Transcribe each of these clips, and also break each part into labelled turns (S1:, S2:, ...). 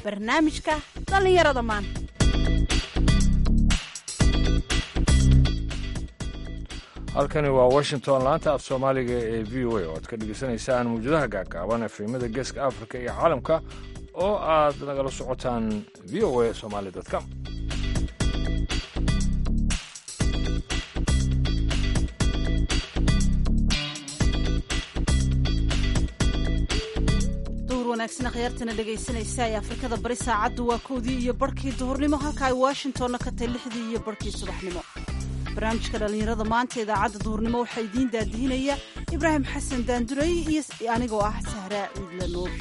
S1: barnaamijka dhallinyarada maanta
S2: halkani waa washington laanta af soomaaliga ee v o a oo aad ka dhegaysanaysaan mawjadaha gaagaaban efemada geeska afrika iyo caalamka oo aad nagala socotaan v o a somaali com
S1: wanaagsan akhyaartana dhegaysanaysa ee afrikada bari saacaddu waa kowdii iyo barhkii duhurnimo halka ay washingtonna ka tahay lixdii iyo barhkii subaxnimo barnaamijka dhallinyarada maanta idaacadda duhurnimo waxaa idiin daadihinaya ibraahim xasan daanduray iyo anigoo ah sahraa ciidla nuur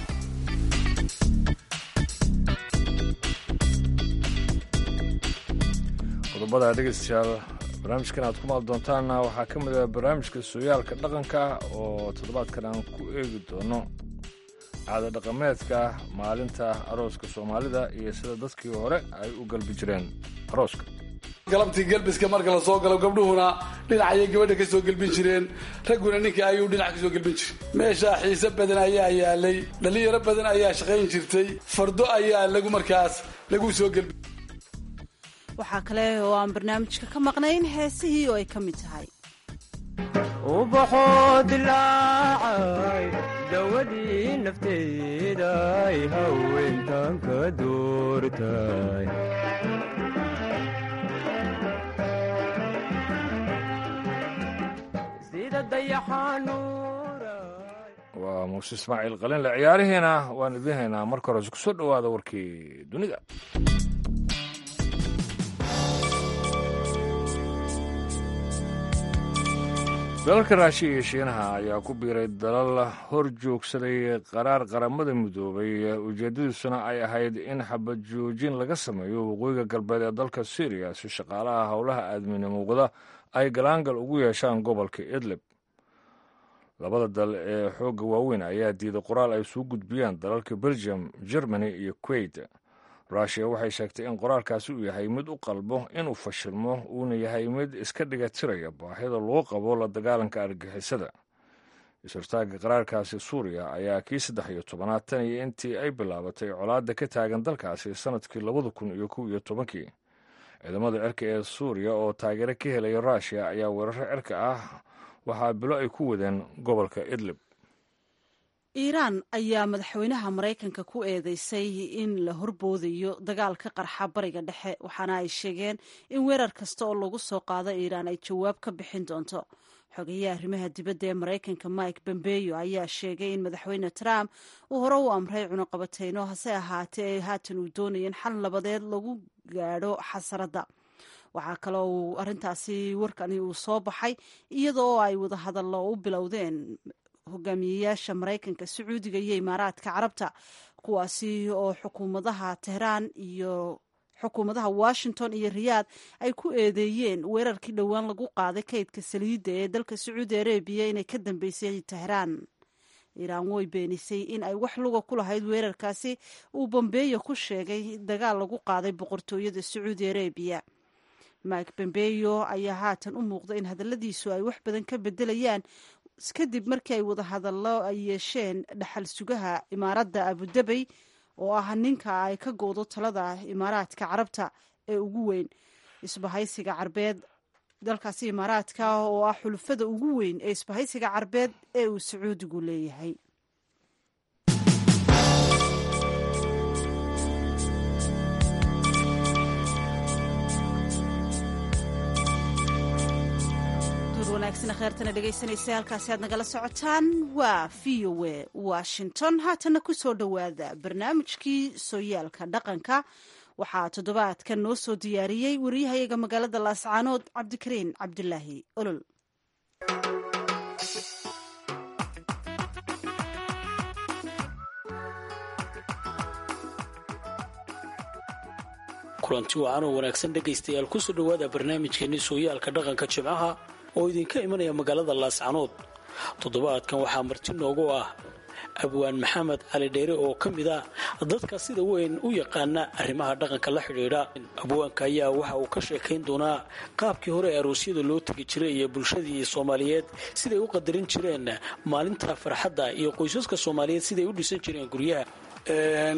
S2: qodobada dhegaystayaal barnaamijkan aad ku maal doontaanna waxaa ka mid ah barnaamijka sooyaalka dhaqanka oo toddobaadkan aan ku eegi doono caada dhaqameedka maalinta arooska soomaalida iyo sida dadkii hore ay u galbi jireen arooska
S3: galabtii gelbiska marka la soo galo gabdhuhuna dhinacayay gabadha ka soo gelbin jireen ragguna ninka ayuu dhinac ka soo gelbin jiray meeshaa xiise badan ayaa yaalay dhallinyaro badan ayaa shaqayn jirtay fardo ayaa lagu markaas lagu soo gelbi
S1: waxaa kale oo aan barnaamijka ka maqnayn heesihii oo ay ka mid tahay
S4: ubaxoo dilaacay dawadii nafteeday haweentan ka doortay sida dayaxanuura
S2: waa muuse ismaaciil qalinle ciyaarihiina waan idiin haynaa marka hore kusoo dhowaada warkii dunida dalalka raashiya iyo shiinaha ayaa ku biiray dalal hor joogsaday qaraar qaramada midoobay ujeeddadiisuna ay ahayd in xabad joojin laga sameeyo waqooyiga galbeed ee dalka syriya si shaqaalaha howlaha aadminimo wada ay galaangal ugu yeeshaan gobolka idlib labada dal ee xoogga waaweyn ayaa diiday qoraal ay soo gudbiyaan dalalka belgium germany iyo kuwait rushia waxay sheegtay in qoraalkaasi uu yahay mid u qalbo inuu fashilmo uuna yahay mid iska dhiga tiraya baahida loo qabo la dagaalanka argixisada is-hortaagga qaraarkaasi suuriya ayaa kii saddex iyo tobanaad tan iyo intii ay bilaabatay colaadda ka taagan dalkaasi sannadkii labada kun iyo kow iyo tobankii ciidamada cirka ee suuriya oo taageero ka helaya rushia ayaa weeraro cirka ah waxaa bilo ay ku wadeen gobolka idlib
S1: iiraan ayaa madaxweynaha maraykanka ku eedeysay in la horboodayo dagaal ka qarxa bariga dhexe waxaana ay sheegeen in weerar kasta oo lagu soo qaado iiraan ay jawaab ka bixin doonto xogeyaha arrimaha dibadda ee maraykanka mike bombeyo ayaa sheegay in madaxweyne trump uu hore u amray cunuqabateyno hase ahaatee ay haatan uu doonayeen xal labadeed lagu gaadho xasaradda waxaa kaloo uu arrintaasi warkani uu soo baxay iyadoo ay wadahadallo u bilowdeen hogaamiyeyaasha maraykanka sacuudiga iyo imaaraadka carabta kuwaasi oo xukuumadaha tehraan iyo xukuumadaha washington iyo riyaad ay ku eedeeyeen weerarkii dhowaan lagu qaaday kaydka saliidda ee dalka sacuudi arabiya inay ka dambeysay tehraan iiraan way beenisay in ay wax luga ku lahayd weerarkaasi uu bombeyo ku sheegay dagaal lagu qaaday boqortooyada sacuudi arabiya mike bombeyo ayaa haatan u muuqda in hadalladiisu ay wax badan ka bedelayaan kadib markii ay wadahadallo ay yeesheen dhaxal sugaha imaaradda abudabey oo ah ninka ay ka goodo talada imaaraadka carabta ee ugu weyn isbahaysiga carbeed dalkaasi imaaraadka oo ah xulufada ugu weyn ee isbahaysiga carbeed ee uu sacuudigu leeyahay wanaagsan kheertana dhegaysanaysa halkaasi aad nagala socotaan waa v o a washington haatana ku soo dhowaada barnaamijkii sooyaalka dhaqanka waxaa toddobaadkan noo soo diyaariyey wariyahayaga magaalada laascaanood cabdikariin cabdulaahi olol
S5: kulanti wacan oo wanaagsan dhegaystayaal kusoo dhowaada barnaamijkeenii sooyaalka dhaqanka jimcaha oo idinka imanaya magaalada laascanood toddobaadkan waxaa marti noogu ah abwaan maxamed cali dheere oo ka mid ah dadka sida weyn u yaqaana arrimaha dhaqanka la xidhiidha abwaanka ayaa waxa uu ka sheekayn doonaa qaabkii hore ee aroosyada loo tegi jiray iyo bulshadii soomaaliyeed siday u qadarin jireen maalinta farxadda iyo qoysaska soomaaliyeed siday u dhisan jireen guryaha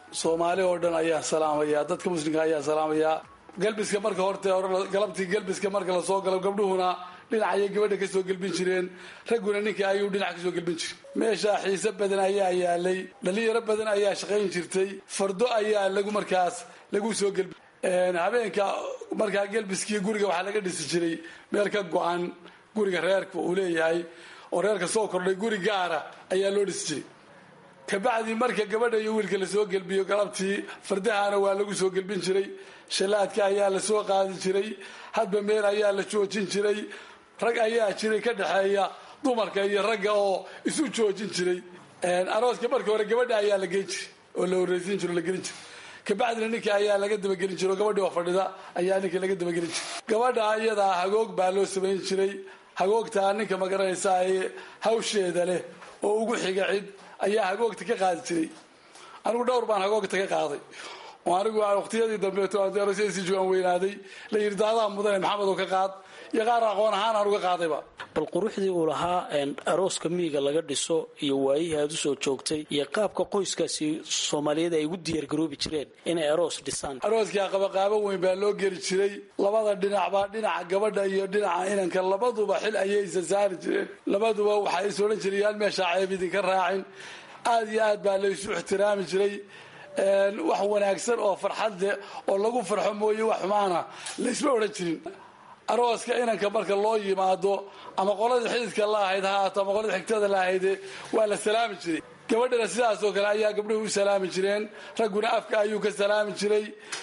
S3: soomaali oo dhan ayaan salaamayaa dadka muslimka ayaan salaamayaa galbiska marka horte hore galabtii galbiska marka lasoo galo gabdhuhuna dhinacayay gabadha kasoo gelbin jireen ragguna ninka ayuu dhinac kasoo gelbin jiray meeshaa xiise badan ayaa yaalay dhalinyaro badan ayaa shaqayn jirtay fardo ayaa lagu markaas lagu soo gelbi habeenka markaa gelbiskii guriga waxaa laga dhisi jiray meel ka go-an guriga reerka uu leeyahay oo reerka soo kordhay guri gaara ayaa loo dhisi jiray kabacdii marka gabadha iyo wiilka lasoo gelbiyo galabtii fardahana waa lagu soo gelbin jiray shalaadka ayaa lasoo qaadi jiray hadba meel ayaa la joojin jiray rag ayaa jiray ka dhexeeya dumarka iyo ragga oo isu joojin jiray arooska marka hore gabadha ayaa la geyn jiray oo la horreysiin jiro la gelin jiray kabacdina ninka ayaa laga dabagelin jiro gabadhi oo fadhida ayaa ninka laga dabagelin jiray gabadha iyadaa hagoog baa loo samayn jiray hagoogtaa ninka magaranaysaa ee hawsheeda leh oo ugu xiga cid ayaa hagoogta ka qaadi jiray anigu dhowr baan hagoogta ka qaaday oo anigu waqtiyadii dambeeto si joogaan weynaaday la yidhi daadaa mudane maxamed oo ka qaad iyo qaar aqoon ahaan aan uga qaadayba
S5: bal quruxdii uu lahaa arooska miyiga laga dhiso iyo waayihii aad usoo joogtay iyo qaabka qoyskaasi soomaaliyeed ay ugu diyaargaroobi jireen inay aroos dhisaan
S3: arooskaa qabaqaabo weyn baa loo geli jiray labada dhinacba dhinaca gabadha iyo dhinaca inanka labaduba xil ayay isa saari jireen labaduba waxay is odhan jireen yaan meeshaa ceeb idinka raacin aada iyo aad baa laysu ixtiraami jiray wax wanaagsan oo farxad leh oo lagu farxo mooye wax xumaana laysma odhan jirin arooska inanka marka loo yimaado ama qoladii xididka la ahayd ha haato ama qoladii xigtada la ahayde waa la salaami jiray gabadhana sidaasoo kale ayaa gabdhuhu u salaami jireen ragguna afka ayuu ka salaami jiray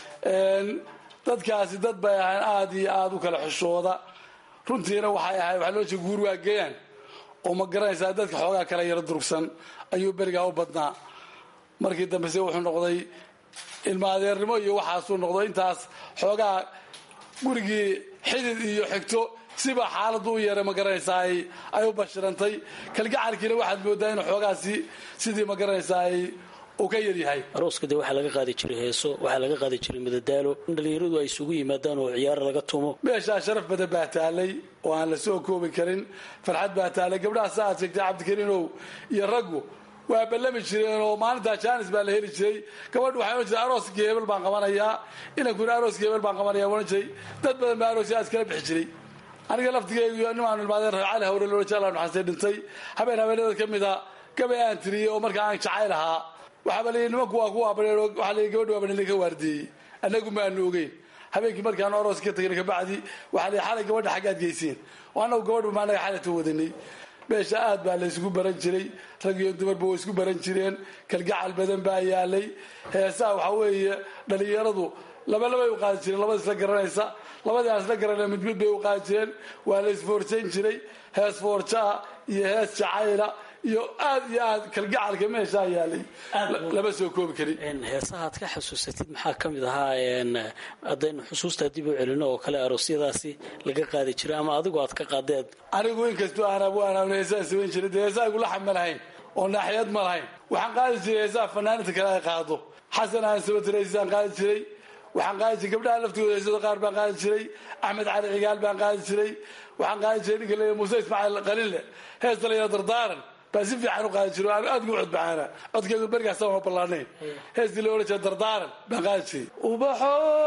S3: dadkaasi dad bay ahayn aada iyo aada u kala xishooda runtiina waxay ahayd waxaa loo jeeda guur waa geeyaan oo ma garanaysaa dadka xoogaa kala yaro durugsan ayuu berigaa u badnaa markii dambese wuxuu noqday ilma adeernimo iyo waxaasuu noqday intaas xoogaa gurigii xidid iyo xigto siba xaaladu u yeeray ma garanaysaa ay u bashirantay kalgacalkiina waxaad moodaa inuu xoogaasi sidii ma garanaysaa uu ka yaryahay
S5: arooska dee waxaa laga qaadi jiray heeso waxaa laga qaadi jiray madadaalo in dhallinyaradu ay isugu yimaadaan oo ciyaar laga tumo
S3: meeshaa sharaf badan baa taalay oo aan la soo koobi karin farxad baa taalay gabdhaha sa aad sheegtay cabdikariinow iyo raggu waa ballami jireen oo maalintaa jaanis baa la heli jiray gabadhu waxay ohan jirtay arooskii hebel baan qabanayaa inankuna arooskii hebel baan qabanaya ohan jiray dad badan baa arooskii aas kala bixi jiray aniga laftigeygu nimaan ilmaadeen cali hawre loola jeclaan xasee dhintay habeen habeenada ka mida gabay aan tiriyey oo markaa aan jacayl ahaa waxaaba la nimanku waa kuwa abadheen waxaa la gabadhu waa banilay ka waardeeyey annagu maanu ogeyn habeenkii markaanu arooska ka tagin kabacdi waxaa la xalay gabadha xaggaad geyseen oo annagu gabadhu ma annaga xalayta wadanay meesha aad baa la isugu baran jiray rag iyo dumarba way isku baran jireen kalgacal badan baa yaalay heesaha waxaa weeye dhalinyaradu laba labay u qaadi jireen labada isla garanaysa labadii aan isla garanay mid mid bay u qaadi jireen waa la isfoorsayn jiray hees foorjaa iyo hees jacayla iyo aad iyo aad kalgacalka meeshaa yaalay lama soo koobi karin
S5: heesahaad ka xasuusatid maxaa ka mid ahaa haddaynu xusuustaa dib u celino oo kale aroosyadaasi laga qaadi jiray ama adigu aad ka qaadeen
S3: anigu inkastoo aan abwaanaan heesaha samayn jiray dee heesaha igula xam ma lahayn oo naaxiyad ma lahayn waxaan qaadi jiray heesaha fanaaniinta kale ay qaado xasan aan sabatiraysan qaadi jiray waxaan qaadi jiray gabdhaha laftooda heesada qaar baan qaadi jiray axmed cali cigaal baan qaadi jiray waxaan qaadi jiray ninka leeya muuse ismaaciil qalinle hees dalayaro dardaaran baa si fiican u qaadi jiro aan aad ugu codbacaana codkeygu berigaasa ma ballaanayn heestii loo odhan jira dardaaran baan qaadi jiray ubaxoo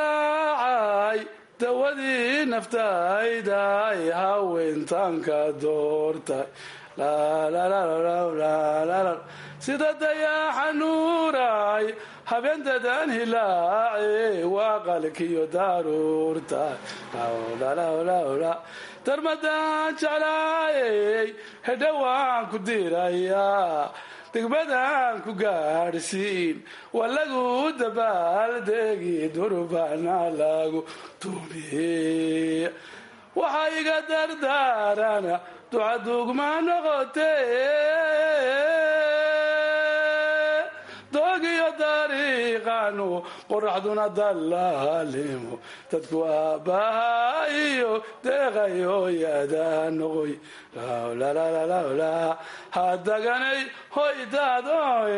S3: dilaacay dawadii naftayday haweentanka doortay sida dayaxa nuuray habeendadan hilaace waa qalkiyo daruurtay darmadaan jeclaayey hedhowaan ku dirayaa degmadaan ku gaadhsiin waa lagu dabaaldegi durbana lagu tumiye waxaa iga dardaarana ducadugma noqote doogiyo dariiqanu qoraxduna dallaalimo dadku aabbaha iyo deeqayo yadaa noqoy hadaganay hoydaadoy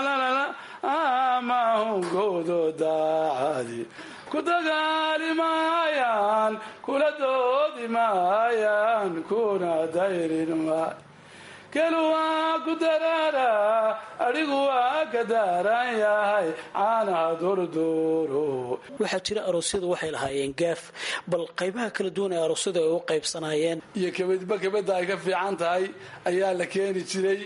S3: amahungoodo daacadi ku dagaali maayaan kula doodi maayaan kuna dayrin maay gelu waa ku daraara adhigu waa ka daaran yahay caanaha doordooro
S5: waxaa jira aroosyadu waxay lahaayeen gaaf bal qaybaha kala duwan ee aroosyadu ay u qaybsanaayeen
S3: iyo kabadba kabadda ay ka fiican tahay ayaa la keeni jiray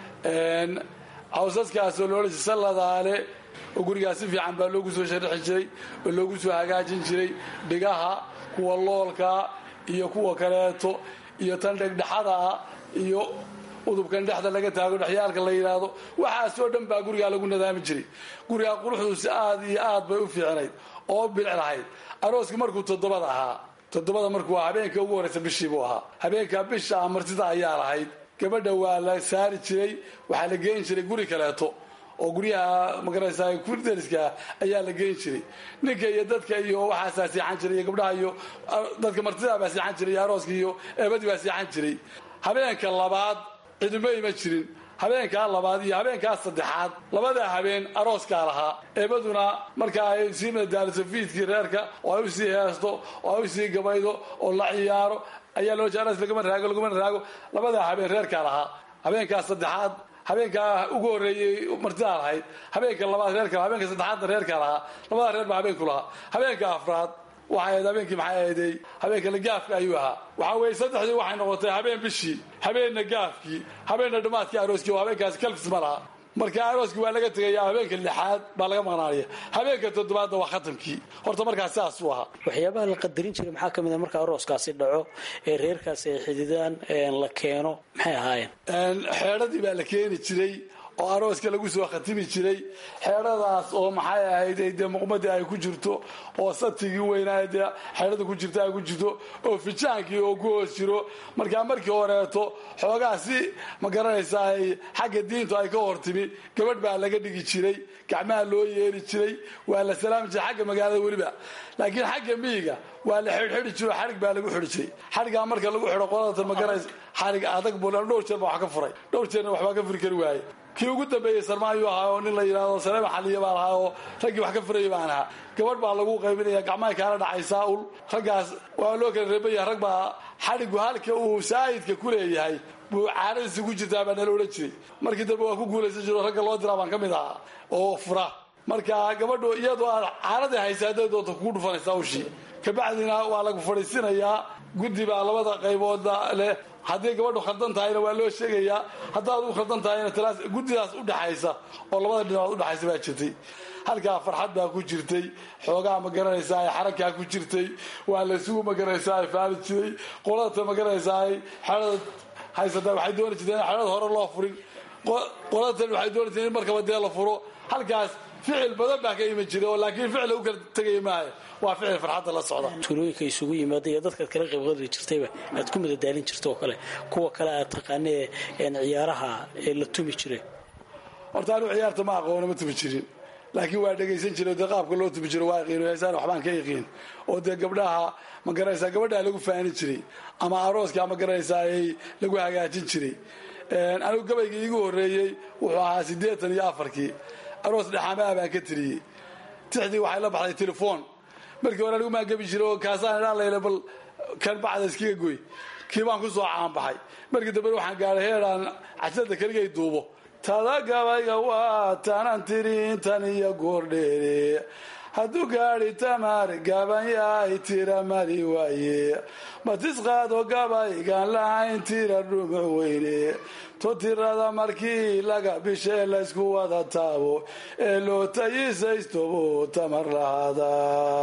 S3: cawsaskaasoo loodhan jiray salladaale oo gurigaas si fiican baa loogu soo sharaxi jiray oo loogu soo hagaajin jiray dhigaha kuwa loolka iyo kuwa kaleeto iyo tan dhegdhexada ah iyo udubkan dhexda laga taago dhexyaalka la yidhaahdo waxaasoo dhan baa gurigaa lagu nadaami jiray gurigaa quruxduusi aad iyo aad bay u fiicnayd oo bilic lahayd arooska markuu toddobada ahaa toddobada markuu habeenka ugu horraysa bishii buu ahaa habeenka bisha ah martida ayaa lahayd gabadha waa la saari jiray waxaa la geyn jiray guri kaleeto oo guryaha magaraysa dariska ayaa la geyn jiray ninka iyo dadka iyo waxaasaa seexan jiray iyo gabdhaha iyo dadka martidaa baa seexan jiray iyo arooska iyo eebadii baa seexan jiray habeenka labaad ciduma ima jirin habeenkaa labaad iyo habeenkaa saddexaad labadaa habeen arooskaa lahaa eebaduna marka ay sii madaaliso fiidkii reerka oo ay usii heesto oo ay usii gabaydo oo la ciyaaro ayaa loo aroos lagama raago lagama raago labadaa habeen reerkaa lahaa habeenkaa saddexaad habeenkaa ugu horreeyey martidaa lahayd habeenka labaad reerka lahaa habeenka saddexaadna reerkaa lahaa labadaa reer baa habeenku lahaa habeenka afraad waxay ahayd habeenkii maxay ahaydey habeenkana gaafka ayuu ahaa waxaa weeye saddexdii waxay noqotay habeen bishii habeenna gaafkii habeenna dhammaadkii arooskii oo habeenkaasi kalfis ma laha marka arooskii waa laga tegaya habeenka lixaad baa laga maqnaanaya habeenka toddobaadna waa khatamkii horta markaas sidaasuu ahaa
S5: waxyaabaha la qadarin jiray maxaa ka mid a marka arooskaasi dhaco ee reerkaasi ay xididaan la keeno maxay ahaayeen
S3: xeedhadii baa la keeni jiray oo arooska lagu soo khatimi jiray xeedhadaas oo maxay ahayd dee muqmadii ay ku jirto oo satigii weynaa dee xeedhada ku jirta ay ku jirto oo fijaankii oo ku hoos jiro markaa markii horeeto xoogaa si ma garanaysa ay xagga diintu ay ka hortimi gabadh baa laga dhigi jiray gacmaha loo yeeri jiray waa la salaami jiray xagga magaalada weliba laakiin xagga miyiga waa la xidhxidhi jiro xarig baa lagu xidhi jiray xarigaa marka lagu xidho qolada magaraysa xarig adag buu dhowr jeer baa wax ka furay dhowr jeerna waxbaa ka furi kari waaye kii ugu dambeeyey sarmaayuu ahaa oo nin la yidhahdo saleema xaliya baan ahaa oo raggii wax ka furayay baan ahaa gabadh baa lagu qaybinaya gacmahay kaala dhacaysaa ul raggaas waa loo kala reebaya rag baa xadhigu halka uu saayidka ku leeyahay buu caanadiisi ku jirtaa baa nala odhan jiray markii dambe waa ku guulaysan jiro ragga loo diraa baan ka mid ahaa oo fura marka gabadhu iyadoo aad caanadii haysa hadday doonto kugu dhufanaysaa ushii kabacdina waa lagu fadhiisinayaa guddi baa labada qaybooda leh haddii gabadhu khaldan tahayna waa loo sheegayaa haddaad u khaldan tahayna talaas guddidaas udhexaysa oo labada dhinacood udhexaysa baa jirtay halkaa farxad baa ku jirtay xoogaa ma garanaysaa ay xarakaa ku jirtay waa laysugu ma garanaysaa ay faali jiray qolata ma garanaysaa ay xeedhada haysataa waxay dooni jirteen in xeedhada hore loo furin qolatan waxay dooni jireen in markaba dee la furo halkaas ficil badan baa ka iman jiray oo laakiin ficil u kala tegaya maayo waa ficil farxadda la socda
S5: tuulooyinka isugu yimaada iyo dadkaad kala qaybqadri jirtayba aad ku madadaalin jirta oo kale kuwa kale aad taqaanee ciyaaraha ee la tumi jiray
S3: horta anigu ciyaarta ma aqoono ma tumi jirin laakiin waa dhegaysan jiray dee qaabka loo tumi jiro waa yaqiin heesaan waxbaan ka yaqiin oo dee gabdhaha ma garanaysaa gabadhaa lagu faani jiray ama arooska ma garanaysaa ay lagu hagaajin jiray anigu gabaygii iigu horreeyey wuxuu ahaa siddeetan iyo afarkii aroos dhexaamaha baan ka tiriyey tixdii waxay la baxday telefoon markii hore anigu maan gebi jiray oo kaasaan idhaan layle bal kan bacda iskaga goy kii baan ku soo caanbaxay markii dambena waxaan gaadhay heedhaan cajlada keligay duubo tada gabayga waa tanan tiri intan iyo goordheere hadduu gaadhi tamar gaban yahay tira mari waaye matisqaado gabaygan lahayn tira dhumuc weyne to tirada markii laga bishee laysku wada taabo ee loo tayisaystobo tamar lahaada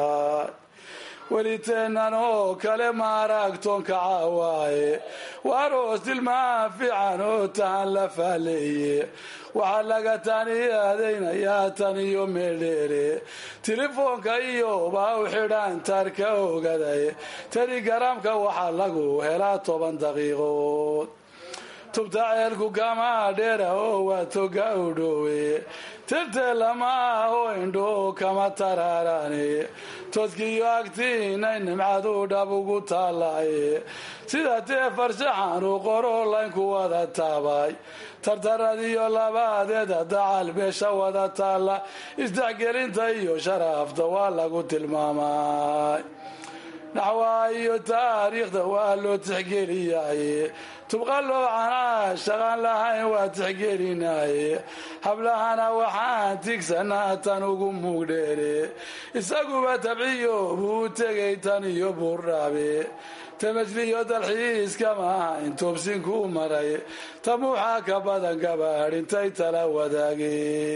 S3: weliteennan oo kale maaragtoonka caawaaye waaroos dilmaa fiican oo tahan la faaleeye waxaa laga taniyadaynayaa tan iyo meeldheere telefoonka iyo baa u xidhaan taarka ogaday telegaraamka waxaa lagu helaa toban daqiiqood tubta ceelku kama dheera oo waa toga u dhowe tirteelama oo indho kama taraarane tooskiiyo agtiinay nimcadu dhab ugu taalaye sida tee farshaxanu qoro laynku wada taabay tartaradiyo labaadeeda dacal beesha wada taalla isdexgelinta iyo sharaafta waa lagu tilmaamay naxwaa iyo taariikhda waa loo tixgeliyaaye tubqaloocanaa shaqaan lahayn waa tixgelinaaye hablahana waxaan tigsanaa tan ugu muugdheere isaguba tabciyo buu tegay tan iyo buurdhaabe tamajliyo dalxiiska maaha intoobsinkuu maray tamuuxa ka badan gabaadh intay tala wadaage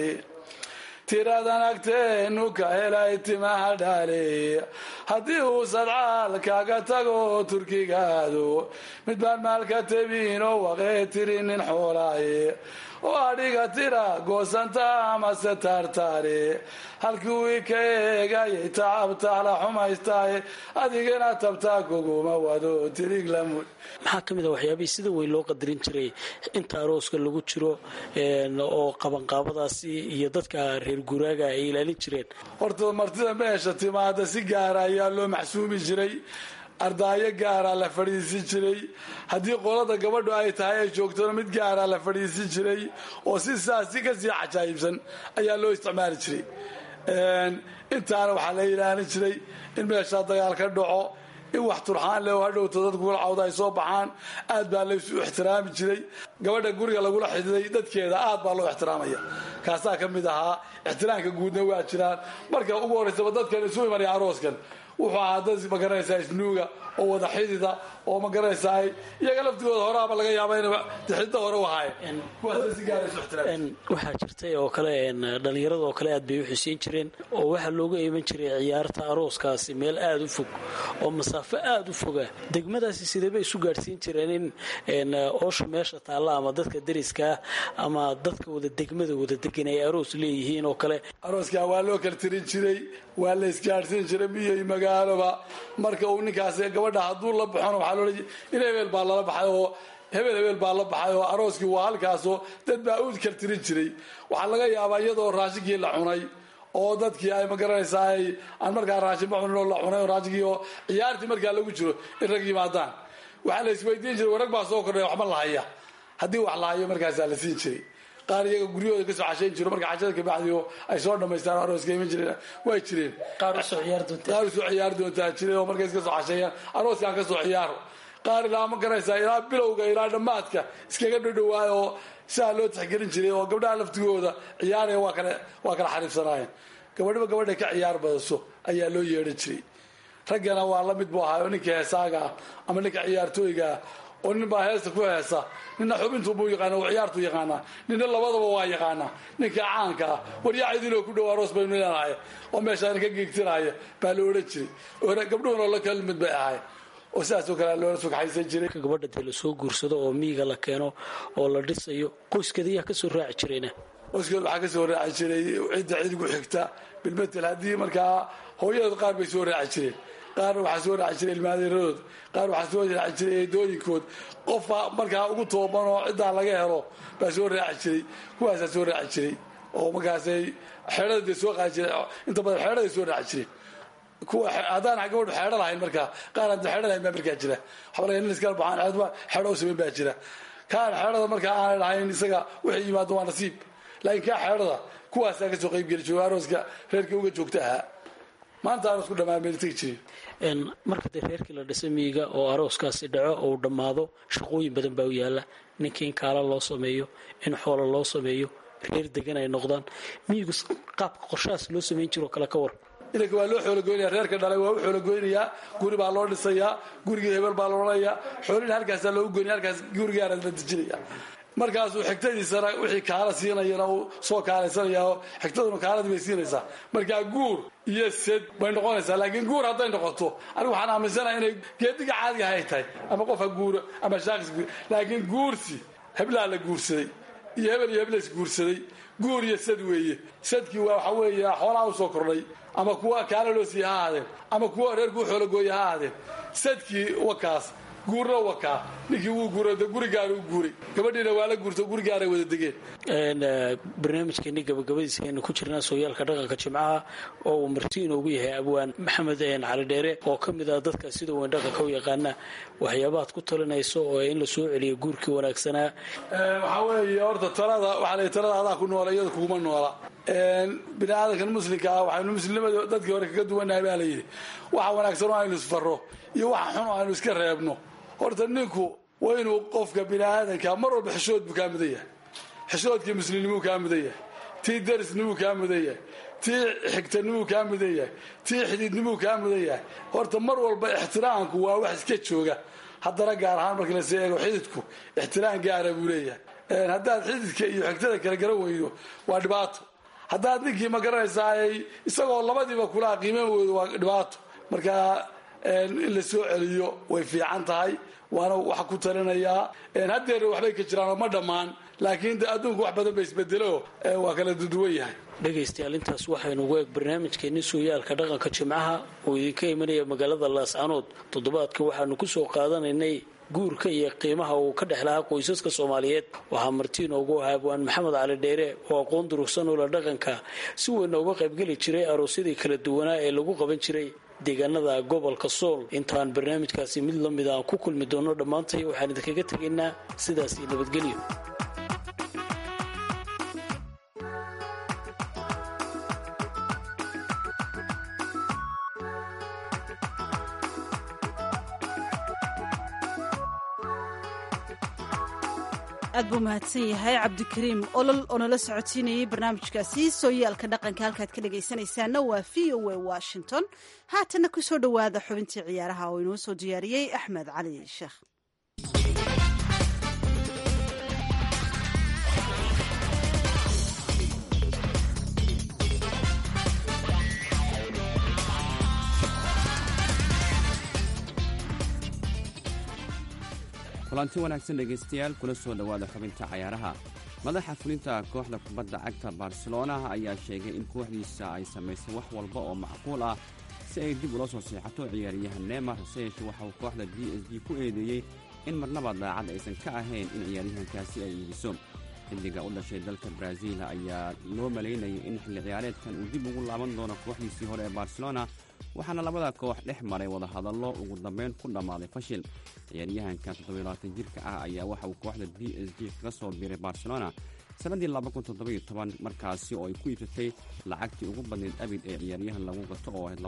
S3: tiradan agteennu ka helay timaha dhaale haddii uu sadcaal kaga tago turkigaado mid baan maalka tebinoo waqee tiri nin xoolaaye oo adhiga tira goosanta amase taartaare halkii wii ka eegayay tacabtaala xumaystaaye adigana tabtaa kuguma wado tiriglamud
S5: maxaa ka mid a waxyaabihii sida weyn loo qadarin jiray inta arooska lagu jiro oo qabanqaabadaasi iyo dadka reer guuraaga ay ilaalin jireen
S3: horta martida meesha timaada si gaara ayaa loo maxsuumi jiray ardaayo gaaraa la fadhiisin jiray haddii qolada gabadhu ay tahay ay joogtona mid gaaraa la fadhiisin jiray oo si saas si kasii cajaayibsan ayaa loo isticmaali jiray intaana waxaa la ilaalin jiray in meeshaa dagaal ka dhaco in wax turxaan leh oo hadhowta dadku kula cawda ay soo baxaan aad baa laysu ixtiraami jiray gabadha guriga lagula xididay dadkeeda aad baa loo ixtiraamaya kaasaa ka mid ahaa ixtiraamka guudna waa jiraan marka ugu horraysaba dadkan isu imanaya arooskan wuxuu ahaa dad magaranaysaa isnuuga oo wada xidida oo magaranaysaa iyaga laftigooda horaaba laga yaaba in xidida hore u ahaayeen kuwaas si gaara isu ixtiraam
S5: waxaa jirtay oo kale dhallinyarada oo kale aad bay u xuseyn jireen oo waxaa looga iman jiray ciyaarta arooskaasi meel aada u fog oo masaafo aada u foga degmadaasi sideebay isu gaadhsiin jireen in oosha meesha taalla ama dadka dariskaah ama dadka wada degmada wada degan ay aroos leeyihiin oo kale
S3: arooskaa waa loo kala tirin jiray waa la isgaadhsiin jiray miyo iyo magaaloba marka uu ninkaas gabadha hadduu la baxona waxaa loola in hebel baa lala baxay oo hebel hebel baa la baxay oo arooskii waa halkaasoo dad baa u kala tirin jiray waxaa laga yaabaa iyadoo raashinkii la cunay oo dadkii ay magaranaysaa aan markaa raashinba cunin oo la cunay oo raashinkii oo ciyaartii markaa lagu jiro in rag yimaadaan waxaa la isweydiin jiray warag baa soo kordhaya waxba la haya haddii wax la hayo markaasaa la siin jiray qaar iyaga guryahooda kasoo cashayn jiro marka cashada kabacdi ay soo dhamaystaan arooska iman jireen way jireen
S5: qaar usoo ciyaar doonta
S3: qaar usoo ciyaar doontaa jiray oo markay iska soo casheeyaan arooskaan kasoo ciyaaro qaar ilaa ma garanaysaa ilaa bilowga ilaa dhammaadka iskaga dhadhowaayo oo sidaa loo tixgelin jiray oo gabdhaha laftigooda ciyaaraya waa kale waa kala xariifsanaayeen gabadhiba gabadhay ka ciyaar badaso ayaa loo yeedhan jiray raggana waa la mid buu ahaa oo ninka heesaaga ah ama ninka ciyaartooyga ah oo nin baa heesta ku heesa nina xubintuubuu yaqaana oo ciyaartuu yaqaanaa nina labadaba waa yaqaanaa ninka caanka ah waryacidinoo ku dhow aroos baynu leenahay oo meeshaan ka geegtinaaya baa la odhan jiray gabdhuhuna la kala mid bay ahay oo sidaasoo kale loola sugxaysan jiray
S5: gabadha dee lasoo guursado oo miyiga la keeno oo la dhisayo qoyskeedayaa kasoo raaci jirayna
S3: qoyskeed waxaa kasoo raaci jiray cidda cidigu xigta bilmetel haddii markaa hooyadood qaar bay soo raaci jireen qaarna waxaa soo raaci jiray ilmaadeeradood qaar waxaa soo raaci jiray eedooyinkood qofka markaa ugu tooban oo ciddaa laga helo baa soo raaci jiray kuwaasaa soo raaci jiray oo markaasay xeedhada dee soo qaadi jireen inta badan xeedhaday soo raaci jireen kuwa haddaan gabadhu xeedho lahayn markaa qaar aan xeedho lahayn baa markaa jira waxba laga nin iskala baxaan xeedho u samayn baa jira kaan xeedhada markaa aanay lahayn isaga wixii yimaado waa nasiib laakiin kaa xeedhada kuwaasaa kasoo qayb geli jiro arooska reerkii uga joogta ahaa maanta aroosku dhammaan bayna tegi jirin
S5: marka dee reerkii la dhisay miyiga oo arooskaasi dhaco ou dhammaado shaqooyin badan baa u yaala ninkii in kaala loo sameeyo in xoola loo sameeyo reer degan ay noqdaan miyigu qaabka qorshahaas loo samayn jiroo kale ka war
S3: ilanka waa loo xoolagoynaya reerka dhalay waa u xoolagoynayaa guri baa loo dhisayaa gurigii hebel baa loodhanayaa xoolina halkaasaa loogu goynaya halkaas gurigaana la dejinaya markaasuu xigtadiisana wixii kaala siinayana uu soo kaalaysanaya oo xigtaduna kaaladii bay siinaysaa markaa guur iyo sed bay noqonaysaa laakiin guur hadday noqoto anigu waxaan aaminsanaha inay geediga caadiga hay tahay ama qof ha guuro ama shaaqis guur laakiin guursi heblaa la guursaday iyo hebel iyo hebla is guursaday guur iyo sad weeye sadkii waa waxa weeye xoolaha u soo kordhay ama kuwa kaala loo siiye ha ahaadeen ama kuwa reerkuu xoolagooye ha ahaadeen sadkii wakaas guurna wakaa ninkii wuu guuray de gurigaana u guuray gabadhiina waa la guurto gurigaaray wada degeen
S5: barnaamijkeeni gabagabadiisa aynu ku jirnaa sooyaalka dhaqanka jimcaha oo uu marti inoogu yahay abwaan maxamed cali dheere oo ka mid ah dadka sida weyn dhaqanka u yaqaana waxyaabaad ku talinayso oo in la soo celiyo guurkii wanaagsanaa
S3: waxaa weeye horta talada waxaa la talada adaa ku noola iyada kuguma noola bini aadankan muslimka ah waxaynu muslimnimada dadkii hore kaga duwanahay baa layidhi waxa wanaagsan oo aynu isfarro iyo waxa xun oo aynu iska reebno horta ninku waa inuu qofka bini aadanka mar walba xishood buu kaa mudan yahay xishoodkii muslimnimuu kaa mudan yahay tii darisnimuu kaa mudan yahay tii xigtanimuu kaa mudan yahay tii xididnimuu kaa mudan yahay horta mar walba ixtiraamku waa wax iska jooga haddana gaar ahaan markii lasii eego xididku ixtiraam gaara buu leeyahay haddaad xididka iyo xigtada kala garan weydo waa dhibaato haddaad ninkii ma garanaysaa isagoo labadiiba kula qiiman weydo waa dhibaato marka in la soo celiyo way fiican tahay waana wax ku talinayaa haddeer waxbay ka jiraan oo ma dhammaan laakiin de adduunku wax badan ba isbedelo waa kala duduwan yahay
S5: dhegaystayaal intaas waxaynu ugu eeg barnaamijkeenni suuyaalka dhaqanka jimcaha oo idinka imanaya magaalada laascanood toddobaadka waxaanu ku soo qaadanaynay guurka iyo qiimaha uu ka dhex lahaa qoysaska soomaaliyeed waxaa martii inoogu ahaa abwaan maxamed cali dheere oo aqoon durugsan ula dhaqanka si weynna uga qaybgeli jiray aroosyadii kala duwanaa ee lagu qaban jiray deegaanada gobolka sool intaan barnaamijkaasi mid la mid aan ku kulmi doono dhammaantay waxaan idinkaga tegaynaa sidaas iyo nabadgelyo
S1: aad buu mahadsan yahay cabdikariim olol oo nala socodsiinayay barnaamijkaasi sooyaalka dhaqanka halkaad ka dhagaysanaysaana waa v o a washington haatana ku soo dhowaada xubintii ciyaaraha oo inoo soo diyaariyey axmed cali sheekh
S6: kulanti wanaagsan dhegaystayaal kula soo dhowaada xubinta cayaaraha madaxa fulinta kooxda kubadda cagta barcelona ayaa sheegay in kooxdiisa ay samaysay wax walba oo macquul ah si ay dib ula soo seexato ciyaaryahan neymar hase yeeshee waxa uu kooxda d s g ku eedeeyey in marnaba daacad aysan ka ahayn in ciyaaryahankaasi ay iibiso xilliga u dhashay dalka baraaziil ayaa loo malaynayay in xilli ciyaareedkan uu dib ugu laaban doono kooxdiisii hore ee barcelona waxaana labada koox dhex maray wadahadallo ugu dambeyn ku dhammaaday fashil ciyaaryahanka toddobayabaatan jirka ah ayaa waxa uu kooxda d s g kaga soo biiray barcelona sannaddii markaasi oo ay ku iibsatay lacagtii ugu badnayd abid ee ciyaaryahan lagu gato oo ahayd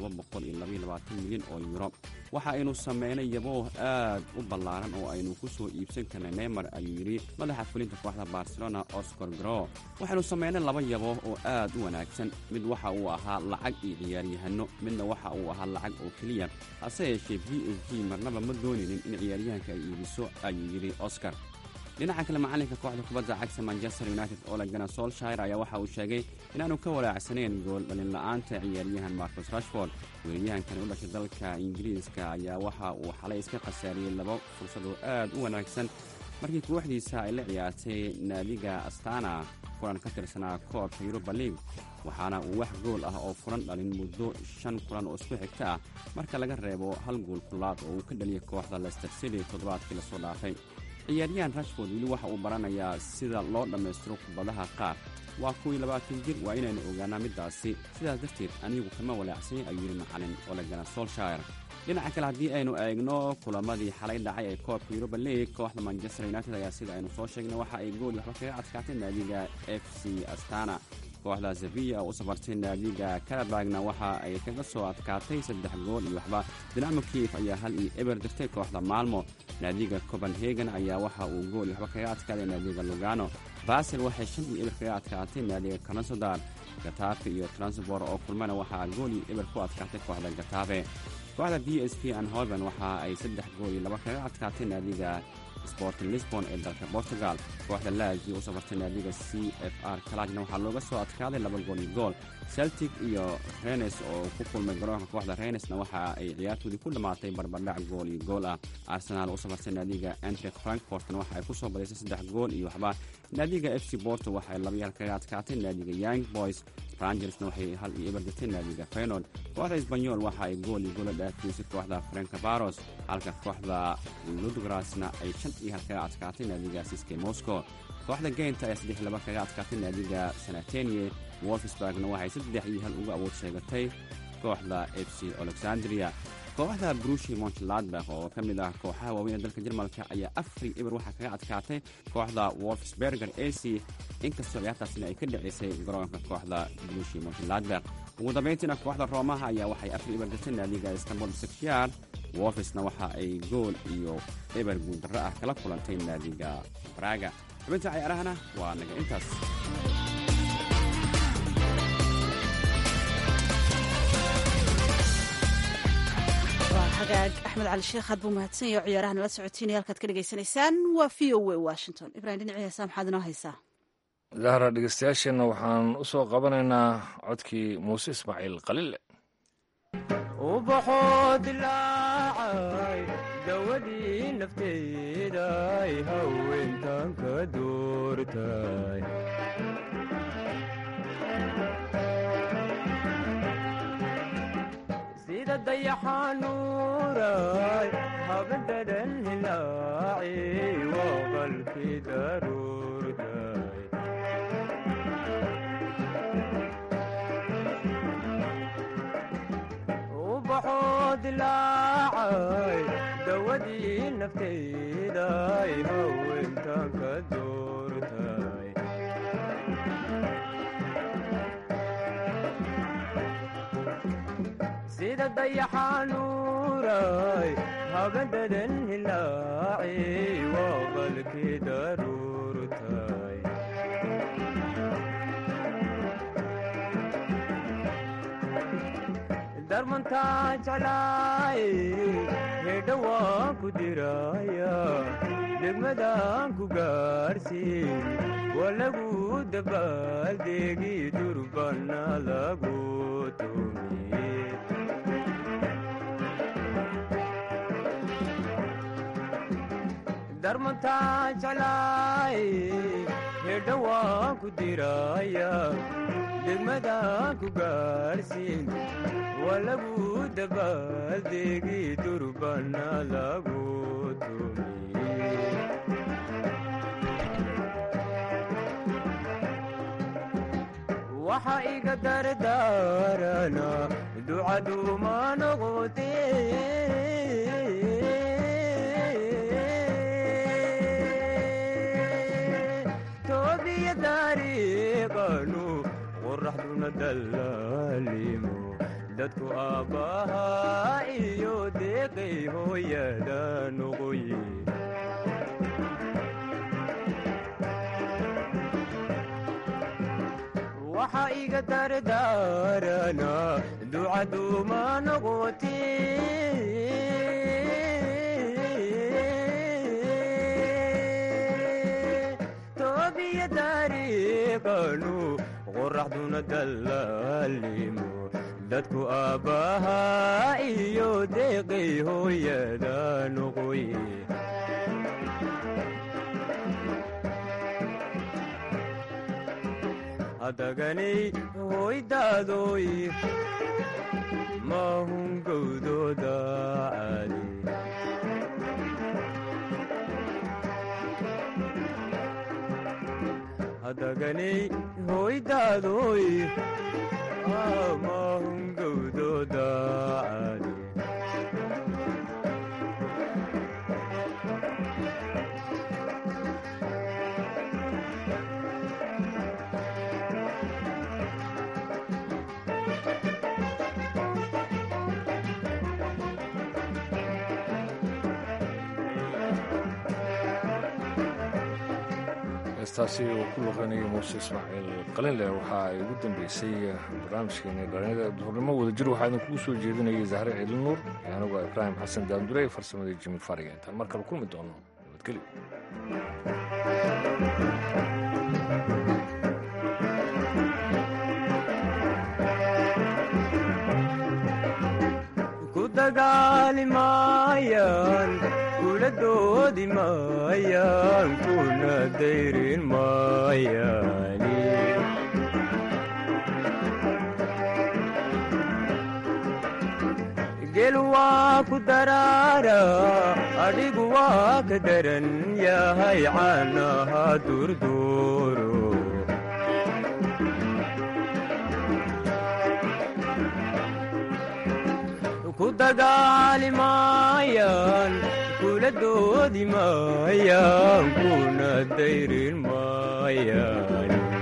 S6: milyan oo yuro waxa aynu sameynay yabooh aad u ballaaran oo aynu ku soo iibsan karnay neymar ayuu yidhi madaxa fulinta kooxda barcelona oscar gro waxaynu sameynay laba yabooh oo aad u wanaagsan mid waxa uu ahaa lacag iyo ciyaaryahanno midna waxa uu ahaa lacag oo keliya hase yeeshee b s g marnaba ma doonaynin in ciyaaryahanka ay iibiso ayuu yidhi oscar dhinaca kale macalinka kooxda kubadda cagta manchester united olegana solshire ayaa waxa uu sheegay inaanu ka walaacsaneyn gool dhalinla'aanta ciyaaryahan marcus rashford weeraryahankan u dhashay dalka ingiriiska ayaa waxa uu xalay iska khasaariyey laba fursad oo aad u wanaagsan markii kooxdiisa ay la ciyaartay naadiga astana kulan ka tirsanaa koobka yuruba league waxaana uu wax gool ah oo furan dhalin muddo shan kulan oo isku xigta ah marka laga reebo hal gool kulaad oo uu ka dhaliyay kooxda lester city toddobaadkii lasoo dhaafay ciyaaryahan rashford weli waxa uu baranayaa sida loo dhammaystiro kubadaha qaar waa kuwii labaatan jir waa inaynu ogaanaa middaasi sidaas darteed anigu kama walaacsay ayuu yidhi macalin olegana solshire dhinaca kale haddii aynu eegno kulamadii xalay dhacay ee koobka yuruba league kooxda manchester united ayaa sida aynu soo sheegnay waxa ay gool waxba kaga adkaatay naadiga f c astana kooxda zaviya oo u safartay naadiga karabagna waxa ay kaga soo adkaatay saddex gool iyo waxba dinamo kiif ayaa hal iyo eber dirtay kooxda maalmo naadiga copenhagen ayaa waxa uu gool waxba kaga adkaaday naadiga lugano basel waxay shan iyo eber kaga adkaatay naadiga kanasodar gatafe iyo transbor oo kulmana waxaa gool iyo eber ku adkaatay kooxda gatafe kooxda b s p anhoven waxa ay saddex gool iyo laba kaga adkaatay naadiga sporting lisbon ee dalka portugal kooxda laagi u safartay naadiga c f r kalajna waxaa looga soo adkaaday laba gool iyo gool celtic iyo renes oo ku kulmay garoonka kooxda renesna waxa ay ciyaartoodii ku dhammaatay barbardhac gool iyo gool ah arsenaal u safartay naadiga antrek frankfortna waxa ay ku soo badisay saddex gool iyo waxba naadiga f c borto waxa ay labayaal kaga adkaatay naadiga young boys rangersna waxay hal iyo eber dirtay naadiga fenod kooxda sbanyol waxa ay gool iyo goola dhaafiyisay kooxda frankabaros halka kooxda ludgrasna ay shan iyo hal kaga adkaatay naadiga siske moscow kooxda geynta ayaa saddex laba kaga adkaatay naadiga sanatenie wolfsburgna waxay saddex iyo hal uga awood sheegatay kooxda f c alexandria kooxda brushi montladbach oo ka mid ah kooxaha waaweyn ee dalka jarmalka ayaa afri eber waxaa kaga adkaatay kooxda wolfsberger ac inkastoo ciyaartaasina ay ka dhicisay garoonka kooxda brushi montladbach ugu dambayntiina kooxda roomaha ayaa waxay afri eber dirtay naadiga istanbul sekhyar wolfisna waxa ay gool iyo eber guuldarro ah kala kulantay naadiga braga xubinta cayaarahana waa naga intaas
S1: hagaag axmed cali sheekh aad buu mahadsan yahay oo ciyaaraha nala socotiinaya halkaad ka dhegaysanaysaan waa v o a washington ibrahim dhinacii heesaa maxaad inoo haysaa
S2: zahra dhegeystayaasheenna waxaan u soo qabanaynaa codkii muuse ismaaciil qalile
S4: ubaxoo dilaacay dawadii nafteeday haweentan ka doortay sida dayaxanuuray habadadan hilaaci waa qalkii daruurtay ubaxoo dilaacay dawadii nafteeday haweentan ka doortay sida dayaxanuuray habadadan hilaaci waa qalkii daruurtay darmantaa jeclaay hedha waan ku diraya degmadaan ku gaarsiin waa lagu dabaaldegi durbana lagu tumiye darmantaa jeclaay hedha waan ku diraya degmadaan ku gaarsiin waa lagu dabaaldegi durbana lagu tumiye waxa iga dardaarana ducaduuma noqote toobiya dariiqanu qoraxduna dallaalimo dadku aabbahaa iyo deeqay hooyada noqoye waxa iga dardaarana ducaduuma noqote toobiya dariiqanu qoraxduna dallaalimo dadku aabbahaa iyo deeqay hooyada noqoye hadaganay hoydaadoy maahun gowdooda caali hadaganay hoydaadoy maahun gowdooda caali
S2: heestaasi uu ku luqanayay muuse ismaaciil qalinleh waxa ay ugu dambeysay barnaamijkeeni dhalinyada duhurnimo wadajir waxaa idin kugu soo jeedinayay zahre ciidin nuur anigoo ibraahim xasan daandure farsamadii jimi fariga intaan mar kale kulmi doono nabadgelyo
S4: ku dagaali maayaan kula doodi maayaan kuna dayrin maayaani gel waa ku daraara adhigu waa ka daran yahay caanaha durduuro ku dagaali maayaan kula doodi maayaan kuna dayrin maayaan